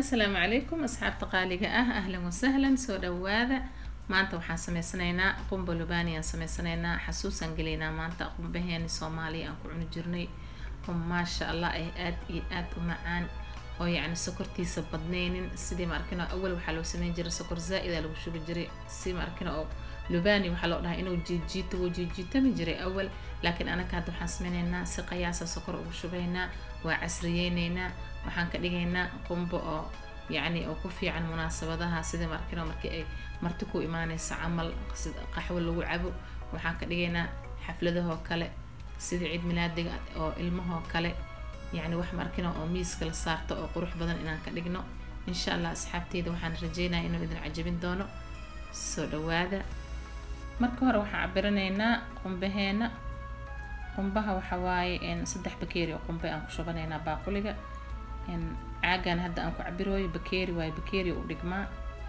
asalaamu calaykum asxaabta qaaliga ah ahlan wasahlan soo dhawaada maanta waxaan sameysanaynaa qumba lubani aan sameysanaynaa xasuusaan gelaynaa maanta qumbaheeni soomaaliya aan ku cuni jirnay oo maasha allah ay aad iyo aad u macaan oo yacni sokortiisa badnaynin sidii ma arkino awal waxaa loo sameyn jiray sokor zaa-ida lagu shubi jiray si ma arkino oo lubani waxaa loo dhahay inuu jiijiito wuu jiijiitami jiray awal laakiin anaka hadda waxaan sameynaynaa si qayaasa sokor ugu shubaynaa waa casriyeyneynaa waxaan ka dhigaynaa qumbo oo yacni oo ku fiican munaasabadaha sidii ma arkino markii ay marti ku imaaneysa camal sida qaxwo lagu cabo waxaan ka dhigaynaa xafladahoo kale sidii ciid milaadiga oo ilmahoo kale yacni wax markino oo miiska la saarto oo qurux badan inaan ka dhigno insha allah asxaabteyda waxaan rajeynaya inuu idin cajabin doono soo dhawaada marka hore waxaan cabiranaynaa qumbaheena qumbaha waxa waaye saddex bakeeri oo qumbe aan ku shubanaynaa baaquliga caagan hadda aan ku cabirooyo bakeeri waaye bakeeri u dhigmaa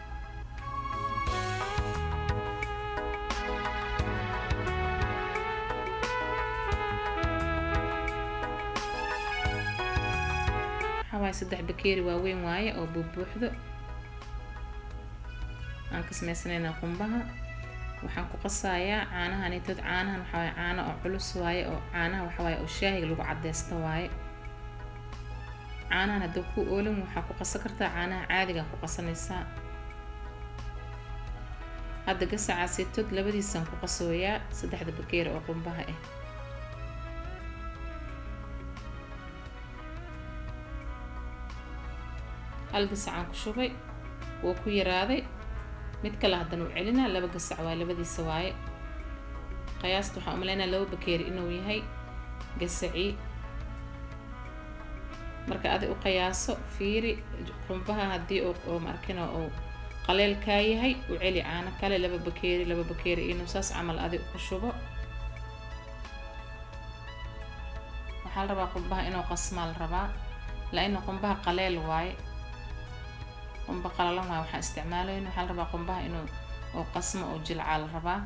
waxawaaye saddex bakeeri waaweyn waaye oo buubuuxdo aan ka sameysanaynaa qumbaha waxaan ku qasayaa caanahanitood caanahan waxawaaye caano oo culus waaye oo caanaha waxawaaye oo shaahiga lagu cadeysto waaye caanahan hadduu ku oolin waxaa ku qasan kartaa caanaha caadigaan ku qasanaysaa hadda gasacaasitood labadiisaan ku qasooyaa saddexda bakeeri oo qumbaha ah hal gasacaan ku shubay wuu ku yaraaday mid kale haddana u celinaa laba gasac waaye labadiisa waaye qiyaasta waxaan umaleynaa laba bakeeri inuu yahay gasacii marka adi u qiyaaso fiiri qumbaha haddii oo markina uu qaleelkaa yahay u celi caano kale laba bakeeri laba bakeeri inuu saas camal adi ku shubo waxaa la rabaa qumbaha inuu qasmaa la rabaa la-ina qumbaha qaleel waaye qumba qalalan waaye waxaan isticmaalayn waxaa la rabaa qumbaha inuu oo qasmo oo jilcaa la rabaa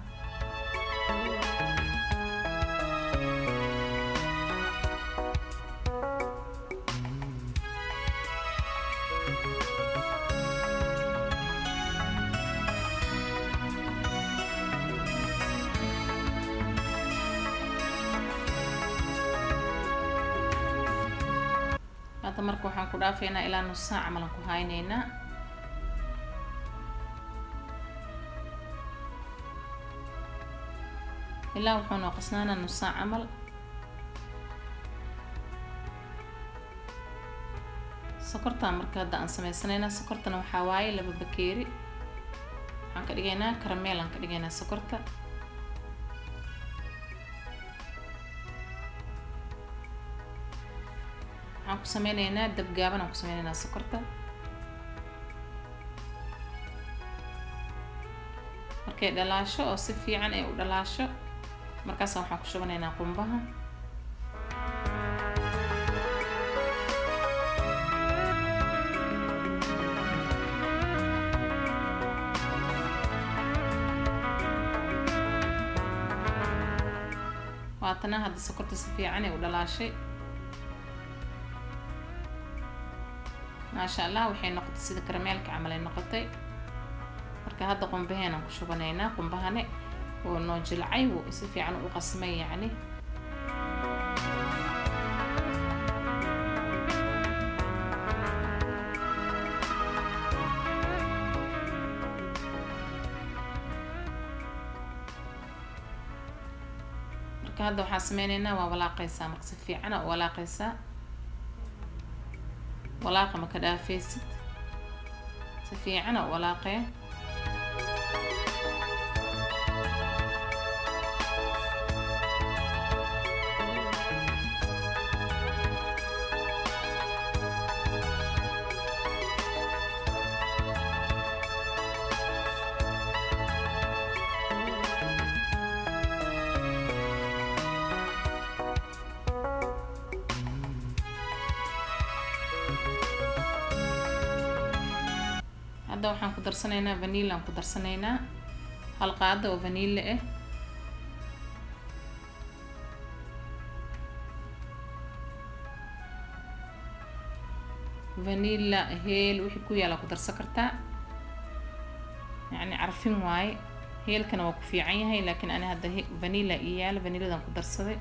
hadda marka waxaan ku dhaafaynaa ilaa nus saac camalan ku haynaynaa ilaa wuxuu noo qasnaanaa nus saac camal sokortaan marka hadda aan sameysanaynaa sokortana waxaa waaye laba bakeeri waxaan ka dhigaynaa karameel aan ka dhigaynaa sokorta waxaan ku sameyneynaa dab gaaban aan ku sameyneynaa sokorta markay dhalaasho oo si fiican ay u dhalaasho markaasaan waxaan ku shubanaynaa qumbaha waatana hadda sokorta si fiican ay u dhalaashay maasha allah waxay noqotay sida karameelka camal ay noqotay marka hadda qumbaheenaan ku shubanaynaa qumbahane oo noo jilcay wuu si fiican u qasmay yacni marka hadda waxaa sameyneynaa waa walaaqaysaa marka si fiicana u walaaqaysaa walaaqa ma ka dhaafaysid si fiicana u walaaqee hadda waxaan ku darsanaynaa vanilla aan ku darsanaynaa hal qaada oo vanilla ah vanilla heel wixii ku yaala ku darsan kartaa yacni carfin waaye heelkana waa ku fiican yahay laakiin ani hadda vanilla ii yaala vanilladan ku darsaday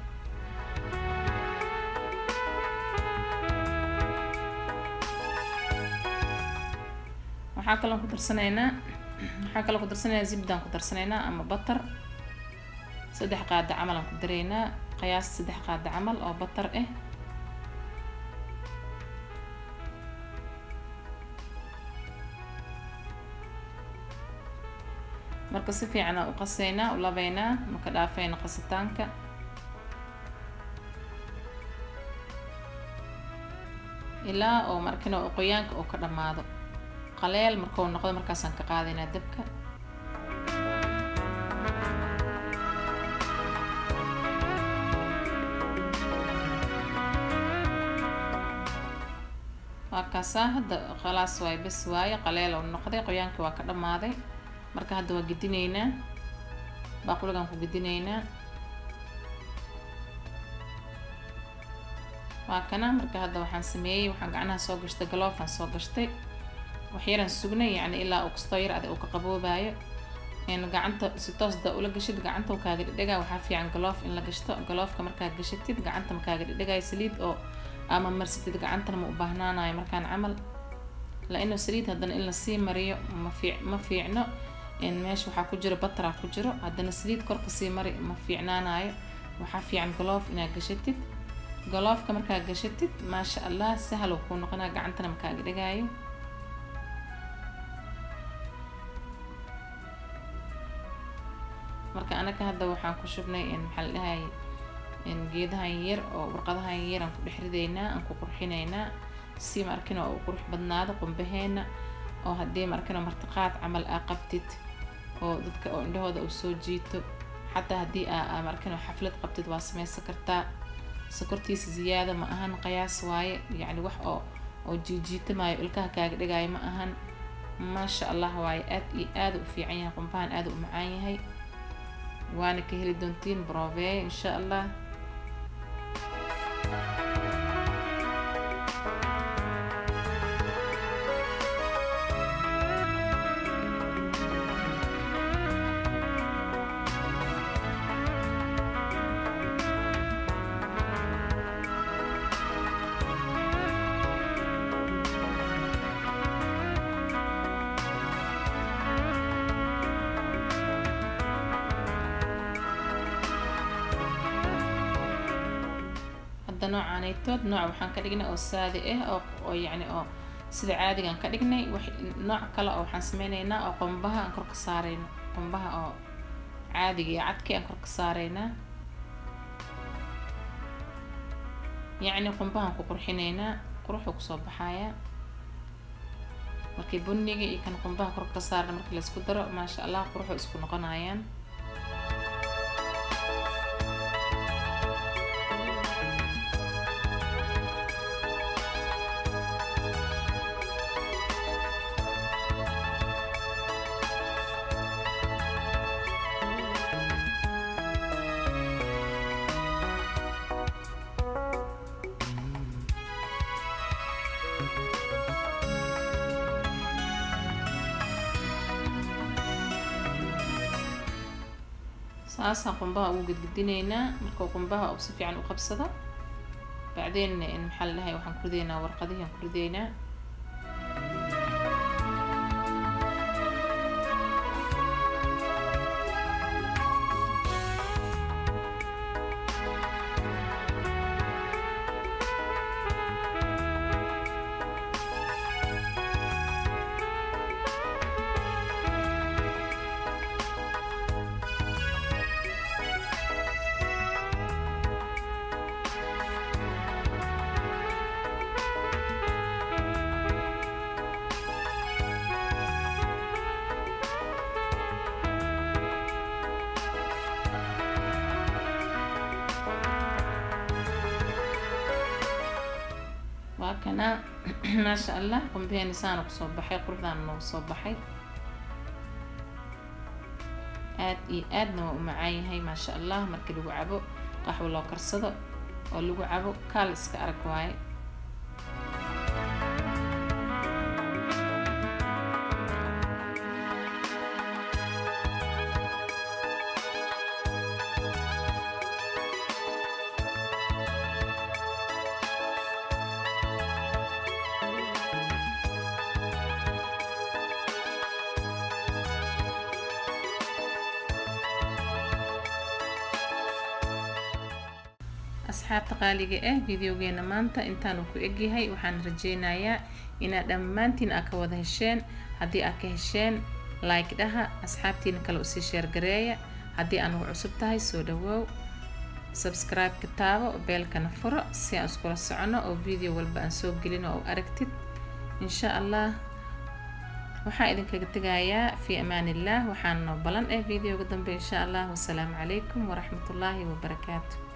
waxaa kaloon ku darsanaynaa waxaa kaloo ku darsanaynaa zibdaan ku darsanaynaa ama batar saddex qaada camal aan ku daraynaa qiyaas saddex qaada camal oo batar ah marka si fiican aan u qasaynaa u labaynaa maka dhaafayna qasitaanka ilaa oo markina oo qoyaanka oo ka dhammaado qaleel markuu noqdo markaasaan ka qaadaynaa dabka waa kaasaa hadda khalaas waaye bes waaye qaleel oo noqday qoyaankii waa ka dhammaaday marka hadda waa gedinaynaa baaquligaan ku gedinaynaa waa kana marka hadda waxaan sameeyey waxaan gacnaha soo gashtay galoofaan soo gashtay waxyaraan sugnay yacni ilaa uu kastoo yar adag uu ka qaboobaayo gacanta si toosda ula gashid gacanta uu kaaga dhedhegaa waxaa fiican galoof in la gashto galoofka markaad gashatid gacanta ma kaaga dhedhegayo saliid oo ama marsatid gacantana ma u baahnaanayo markaan camal la-ino saliid haddana in lasii mariyo ma fiic ma fiicno meesha waxaa ku jiro bataraa ku jiro haddana saliid korka sii mari ma fiicnaanayo waxaa fiican galoof inaad gashatid galoofka markaad gashatid maasha allah sahal uu kuu noqonaa gacantana ma kaaga dhegaayo marka anaga hadda waxaan ku shubnay maxaa la dhahay geedahan yar oo warqadahan yar aan ku dhex ridaynaa aan ku qurxinaynaa si ma arkino oo u qurux badnaado qumbaheena oo haddii ma arkino martiqaad camal aa qabtid oo dadka oo indhahooda uu soo jiito xataa haddii aa ma arkino xaflad qabtid waa sameysan kartaa sokortiisa ziyaada ma ahan qiyaas waaye yacni wax oo oo jiijiitamayo ilkaha kaaga dhigaayo ma ahan maasha allah waaye aad iyo aada u fiican yahay qumbahan aada u macaan yahay waana ka heli doontiin broveey insha allah hadda noocaanaytood nooc waxaan ka dhignay oo saadi ah oo oo yacni oo sida caadigaan ka dhignay wax nooc kale oo waxaan sameyneynaa oo qumbaha aan kor ka saareyno qumbaha oo caadiga iyo cadkii aan kor ka saareynaa yacni qumbahaan ku qurxineynaa quruxuu kusoo baxayaa markii buniga iyo kan qumbaha kor ka saarna markii laisku daro maasha allah quruxuu isku noqonayaan saasaan qumbaha ugu gedgedineynaa markuu qumbaha uu si fiican u qabsado bacdeen maxaa la dhahay waxaan ku rideynaa warqadihii aan ku rideynaa waa kana maasha allah qumbaheeni saana kusoo baxay quruxdaana noogu soo baxay aad iyo aadna waa u macaan yahay maasha allah markii lagu cabo qaxwo loo karsado oo lagu cabo kaal iska arag waaye asxaabta qaaliga ah videogeena maanta intaanu ku egyahay waxaan rajeynayaa inaad dhammaantiin aa ka wada hesheen haddii aad ka hesheen like dhaha asxaabtiina kale usii sheergareeya haddii anugu cusub tahay soo dhawoow subscribe-ka taabo beelkana furo si aan iskula socono oo video walba aan soo gelino oo aragtid insha allah waxaa idinkaga tegayaa fii amaan illah waxaana noo balan eh videoga dambe insha allah wasalaamu calaykum waraxmatullaahi wabarakaatu